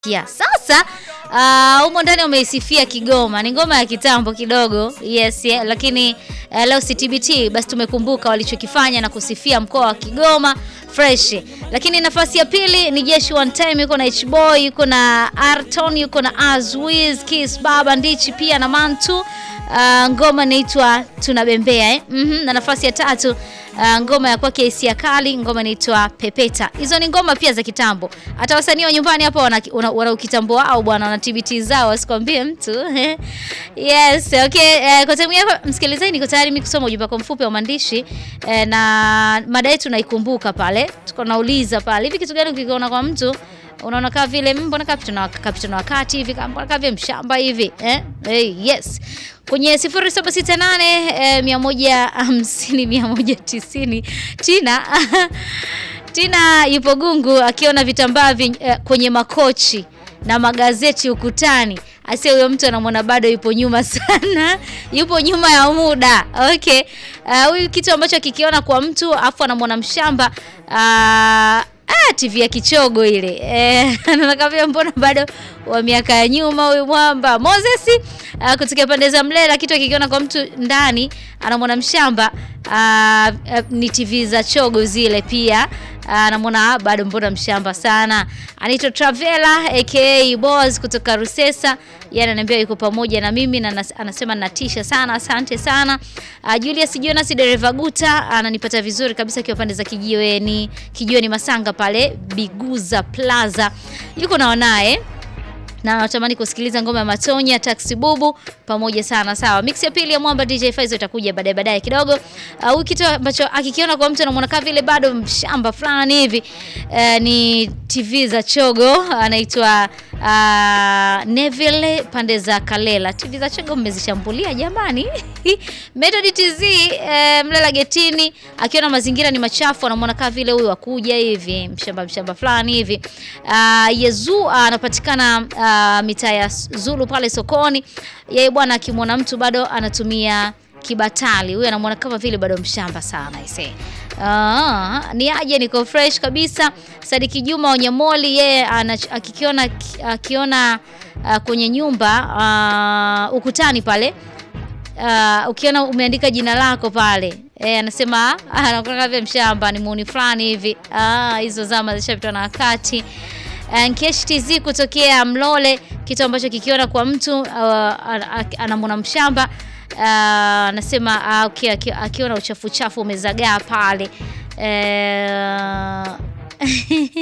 Ya, sasa uh, umo ndani umeisifia Kigoma, ni ngoma ya kitambo kidogo. Yes, yeah, lakini uh, leo CTBT basi tumekumbuka walichokifanya na kusifia mkoa wa Kigoma fresh. Lakini nafasi ya pili ni Jeshi One Time, yuko na H-Boy, yuko na Arton, yuko na Azwiz, Kiss Baba Ndichi pia na Mantu. Uh, ngoma inaitwa tunabembea eh? mm -hmm. Na nafasi ya tatu uh, ngoma ya kwake Hisia Kali, ngoma inaitwa Pepeta. Hizo ni ngoma pia za kitambo. Hata wasanii wa nyumbani hapa wana, wana, wana ukitambo wao bwana, wana TBT zao, wasikwambie mtu yes, okay. Uh, kwa time yako msikilizaji, niko tayari mimi kusoma ujumbe wako mfupi wa maandishi uh, na mada yetu naikumbuka pale, tuko nauliza pale, hivi kitu gani ukikiona kwa mtu unaona kama vile mbona kapita kapita na wakati hivi mbona kama vile mshamba hivi eh? Hey, yes kwenye 0768 eh, 150 190 Tina Tina yupo Gungu akiona vitambaa eh, kwenye makochi na magazeti ukutani. Asia huyo mtu anamwona bado yupo nyuma sana, yupo nyuma ya muda. Okay, huyu uh, kitu ambacho akikiona kwa mtu afu anamwona mshamba uh, Ah, TV ya kichogo ile eh, anakavia mbona bado wa miaka ya nyuma huyu mwamba Moses uh, kutokea pande za Mlela, kitu akikiona kwa mtu ndani anamwona mshamba uh, uh, ni TV za chogo zile pia anamwona uh, bado mbona mshamba sana. Anaitwa Travela aka Boss kutoka Rusesa, yeye ananiambia yuko pamoja na mimi na anasema natisha sana, asante sana. Uh, Julius Jonas dereva guta ananipata vizuri kabisa akiwa pande za Kijiweni, Kijiweni Masanga pale Biguza Plaza, yuko naonaye na natamani kusikiliza ngoma ya Matonya Taxi Bubu pamoja sana. Sawa, mix ya pili ya Mwamba DJ Faizo itakuja baadaye baadaye kidogo. Huyu uh, kitu ambacho akikiona kwa mtu anamwona kama vile bado mshamba fulani hivi uh, ni TV za chogo anaitwa uh, Neville pande za Kalela. TV za chogo mmezishambulia jamani. Method TZ uh, Mlela getini akiona mazingira ni machafu anamwona kama vile huyu akuja hivi mshamba mshamba fulani hivi. Uh, Yezu anapatikana uh, uh, mitaa ya Zulu pale sokoni. Yeye bwana akimwona mtu bado anatumia kibatali, huyu anamwona kama vile bado mshamba sana ise. Uh, ni aje, niko fresh kabisa. Sadiki Juma Onyamoli yeye akikiona akiona uh, kwenye nyumba uh, ukutani pale uh, ukiona umeandika jina lako pale E, anasema anakuwa kama vile mshamba, ni muuni fulani hivi. Ah, hizo zama zishapitwa na wakati. Nkesh TZ kutokea Mlole, kitu ambacho kikiona kwa mtu uh, anamwona mshamba anasema uh, okay, akiona uchafu chafu umezagaa pale uh,